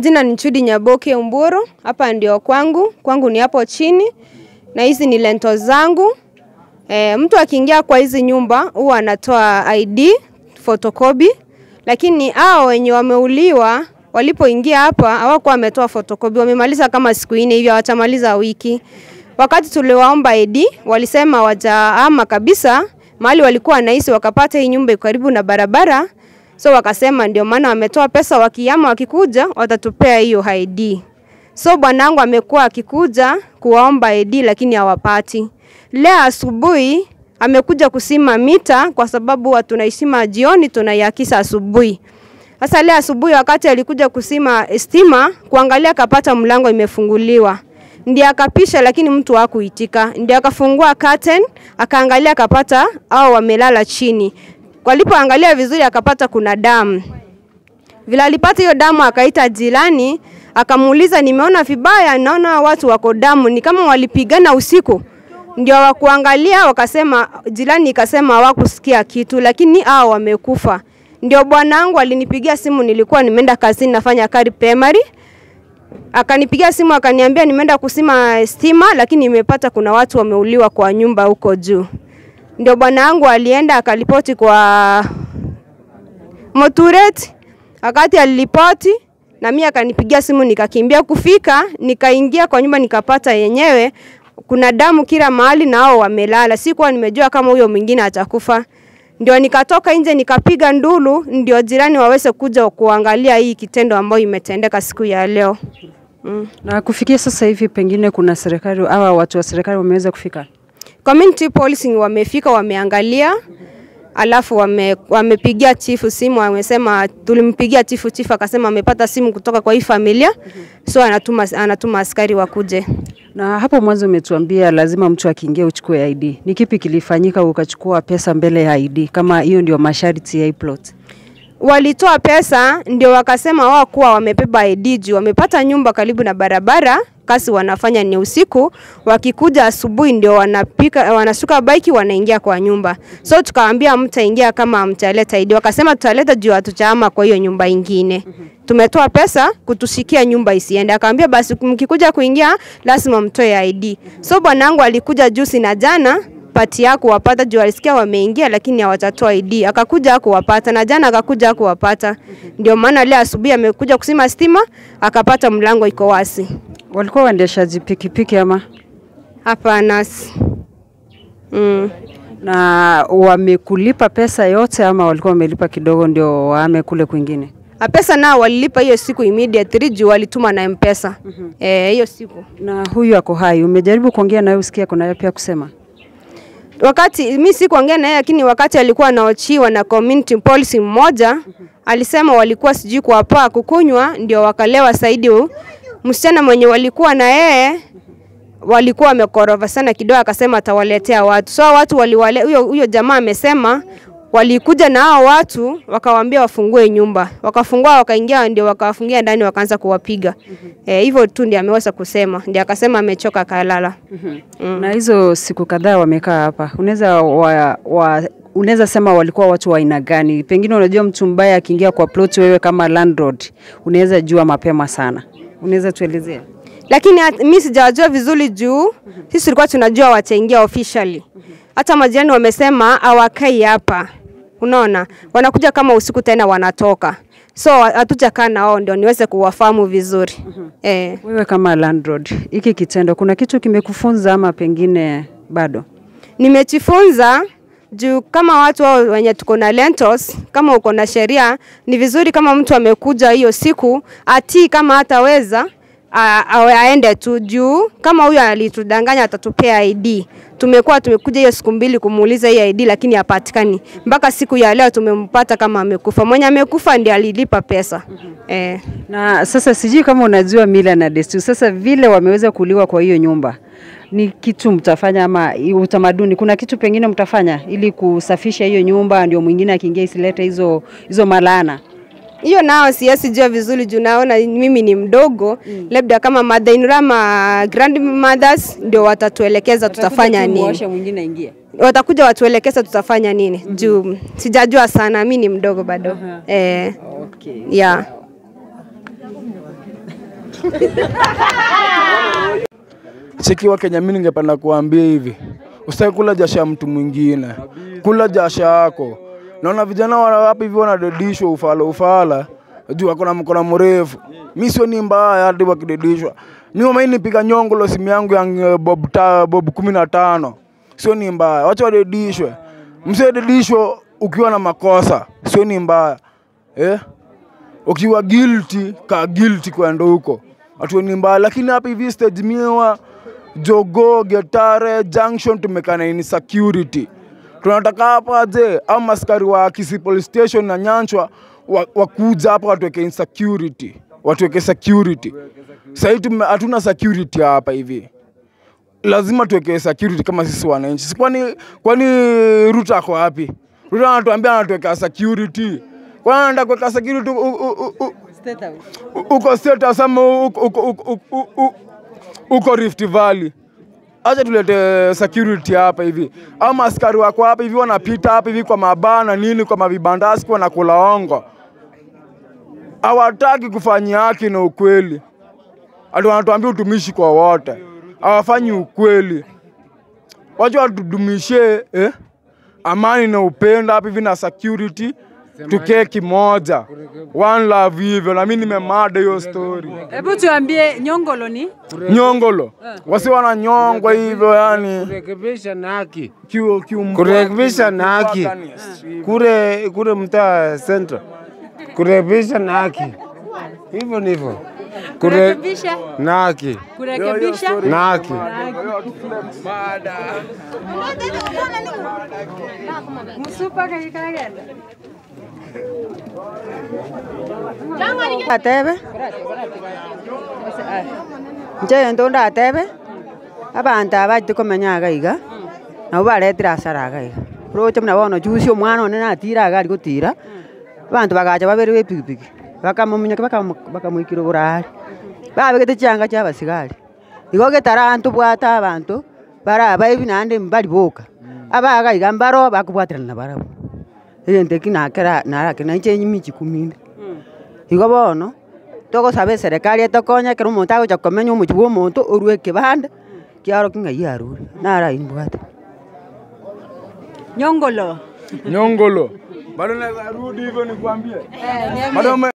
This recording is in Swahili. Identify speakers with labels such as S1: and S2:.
S1: Jina ni Chudi Nyaboke Umburu, hapa ndio kwangu, kwangu ni hapo chini na hizi ni lento zangu. E, mtu akiingia kwa hizi nyumba huwa anatoa ID photocopy, lakini hao wenye wameuliwa walipoingia hapa hawakuwa wametoa photocopy, wamemaliza kama siku nne hivi, hawatamaliza wiki. Wakati tuliwaomba ID walisema wajaama kabisa mahali walikuwa wanaishi, wakapata hii nyumba iko karibu na barabara, so wakasema ndio maana wametoa pesa, wakiama wakikuja watatupea hiyo ID. So bwanangu amekuwa akikuja kuwaomba ID lakini hawapati. Leo asubuhi amekuja kusima mita kwa sababu huwa tunaisima jioni tunaiakisa asubuhi. Sasa leo asubuhi wakati alikuja kusima stima kuangalia akapata mlango imefunguliwa. Ndiye akapisha lakini mtu hakuitika. Ndiye akafungua curtain akaangalia akapata au wamelala chini. Walipoangalia vizuri akapata kuna damu. Vile alipata hiyo damu akaita jirani akamuuliza, nimeona vibaya, naona watu wako damu, ni kama walipigana usiku. Ndio wakuangalia wakasema, jirani ikasema hawakusikia kitu, lakini hao wamekufa. Ndio bwanangu alinipigia simu, nilikuwa nimeenda kazini nafanya kari primary, akanipigia simu akaniambia nimeenda kusima stima, lakini nimepata kuna watu wameuliwa kwa nyumba huko juu. Ndio bwanangu alienda akalipoti kwa Moturet, wakati aliripoti na mimi akanipigia simu nikakimbia kufika, nikaingia kwa nyumba nikapata yenyewe kuna damu kila mahali na hao wamelala. Sikuwa nimejua kama huyo mwingine atakufa. Ndio nikatoka nje nikapiga ndulu, ndio jirani waweze kuja kuangalia hii kitendo ambayo imetendeka siku ya leo. Mm.
S2: Na kufikia sasa hivi pengine kuna serikali au watu wa serikali wameweza kufika?
S1: Community policing wamefika, wameangalia alafu wame, wamepigia chifu simu, wamesema tulimpigia chifu, chifu akasema amepata simu kutoka kwa hii familia so anatuma, anatuma askari wakuje.
S2: Na hapo mwanzo umetuambia lazima mtu akiingia uchukue ID. Ni kipi kilifanyika ukachukua pesa mbele ya ID kama hiyo ndio masharti ya hii plot?
S1: Walitoa pesa ndio wakasema wao kuwa wamebeba ID juu wamepata nyumba karibu na barabara, kasi wanafanya ni usiku, wakikuja asubuhi ndio wanapika wanashuka bike wanaingia kwa nyumba. So tukawaambia mtaingia kama mtaleta ID, wakasema tutaleta juu hatujaama kwa hiyo nyumba ingine. Tumetoa pesa kutushikia nyumba isiende. Akaambia basi mkikuja kuingia lazima mtoe ID. So bwanangu alikuja juzi na jana pati yako wapata juu alisikia wameingia lakini hawatatoa ID. Akakuja kuwapata na jana akakuja kuwapata. Ndio maana leo asubuhi amekuja kusima stima akapata mlango iko wasi.
S2: Walikuwa waendeshaji pikipiki ama?
S1: Hapana. Mm.
S2: Na wamekulipa pesa yote ama walikuwa wamelipa kidogo ndio waame kule kwingine?
S1: A pesa nao walilipa hiyo siku immediately juu walituma na M-Pesa. Eh, hiyo siku.
S2: Na huyu ako hai, umejaribu kuongea naye usikia kuna yapi ya kusema?
S1: wakati mi sikuongea naye, lakini wakati alikuwa anaochiwa na community policy mmoja alisema walikuwa sijui kuwapaa kukunywa, ndio wakalewa zaidi. Msichana mwenye walikuwa na yeye walikuwa wamekorova sana kidogo, akasema atawaletea watu. So watu waliwale, huyo huyo jamaa amesema walikuja na hao watu wakawaambia wafungue nyumba, wakafungua, wakaingia, ndio wakawafungia ndani, wakaanza kuwapiga eh, hivyo tu ndio ameweza kusema, ndio akasema amechoka, akalala.
S2: Mm. Na hizo siku kadhaa wamekaa hapa, unaweza wa, wa, unaweza sema walikuwa watu wa aina gani? Pengine unajua mtu mbaya akiingia kwa plot, wewe kama landlord unaweza jua mapema sana, unaweza tuelezea?
S1: lakini mi sijawajua vizuri juu sisi tulikuwa tunajua wataingia officially. Hata majirani wamesema hawakai hapa, unaona, wanakuja kama usiku tena wanatoka, so hatujakaa na wao ndio niweze kuwafahamu vizuri eh.
S2: Wewe kama landlord, hiki kitendo kuna kitu kimekufunza ama pengine bado?
S1: Nimejifunza juu kama watu wao wenye tuko na rentals, kama uko na sheria, ni vizuri kama mtu amekuja hiyo siku atii, kama hataweza a- awe aende tu juu kama huyo alitudanganya atatupea ID. Tumekuwa tumekuja hiyo siku mbili kumuuliza hii ID lakini hapatikani. Mpaka siku ya leo tumempata kama amekufa. Mwenye amekufa ndiye alilipa pesa. Eh.
S2: Na sasa sijui kama unajua mila na desturi. Sasa vile wameweza kuliwa kwa hiyo nyumba, ni kitu mtafanya ama i- utamaduni, kuna kitu pengine mtafanya ili kusafisha hiyo nyumba, ndio mwingine akiingia isilete hizo hizo malana?
S1: Hiyo nao siwezi jua vizuri juu naona mimi ni mdogo mm. Labda kama mother in law ama grandmothers ndio watatuelekeza tutafanya nini.
S2: mwingine aingie.
S1: Watakuja watuelekeza tutafanya nini mm -hmm. Juu sijajua sana, mi ni mdogo bado
S2: Aha.
S1: eh,
S2: Okay.
S1: yeah.
S3: Cheki wa Kenya, mimi ningependa kuambia hivi, usitaki kula jasho ya mtu mwingine, kula jasho yako. Naona vijana wa hapa hivi wanadedishwa ufala ufala, juu wako na mkono mrefu. Mi sio ni mbaya hadi wakidedishwa. Mi mama nipiga nyongolo simu yangu ya eh, bob ta, bob kumi na tano, sio ni mbaya, wacha wadedishwe. Msidedishwe ukiwa na makosa, sio ni mbaya eh? ukiwa guilty ka guilty kwenda huko hatuoni mbaya, lakini hapa hivi stage miwa Jogo, Getare, Junction tumekana insecurity. Tunataka hapa je, au maskari wa Kisii Police Station na Nyanchwa wa- wakuja hapa watuweke insecurity, watuweke security. Sahii tume- hatuna security hapa hivi lazima tuweke security kama sisi wananchi. Si Kwani kwani Ruto ako wapi? Ruto anatuambia anatuweka security. Kwani anaenda kuweka security u- u- u- u- u- uko state House ama uko- uko- uko- uko- uko- uko Rift Valley? Acha tulete security hapa hivi. Ama askari wako hapa hivi wanapita hapa hivi kwa mabana nini, kwa mavibandasi kwa nakula ongo, hawataki kufanyia haki na ukweli ati wanatuambia utumishi kwa wote, hawafanyi ukweli. Wacha watudumishe eh, amani na upendo hapa hivi na security, tukee kimoja, one love hivyo. Na mimi nimemada hiyo story
S2: Hebu tuambie Nyongolo ni
S3: nyongolo, wasi wananyongwa hivyo yani
S4: kurekebisha na haki,
S3: kiu kiu
S4: kurekebisha na haki kule kule mtaa Central, kurekebisha na haki, hivyo ndivyo Kure-
S2: kurekebisha
S4: na haki
S2: kurekebisha
S4: na haki.
S2: msupa kakikagenda
S5: atebe nche nto ndatebe abanto aba tikomenya iga iga nabo baretire asara iga iga roche muna bono chusi omwana one natira agari gotira abanto bagacha babere bepikipiki bakamomunyaki bakamoikire borari babegete chianga chia abasigari igo getaranto bwata abanto bara abaibi naende mbari boka abaga iga mbaro bakobwaterana barabo egente ki nakera narake naiche nyimichi kuminde igo bono togosaba eserikari etokonye ekero omonto agocha komenya omochi bwa omonto orwe ekebande kiaro ki ng'ai arure nara imbwate
S2: Nyongolo
S3: nyongolo bado naweza rudi hivyo nikwambie bado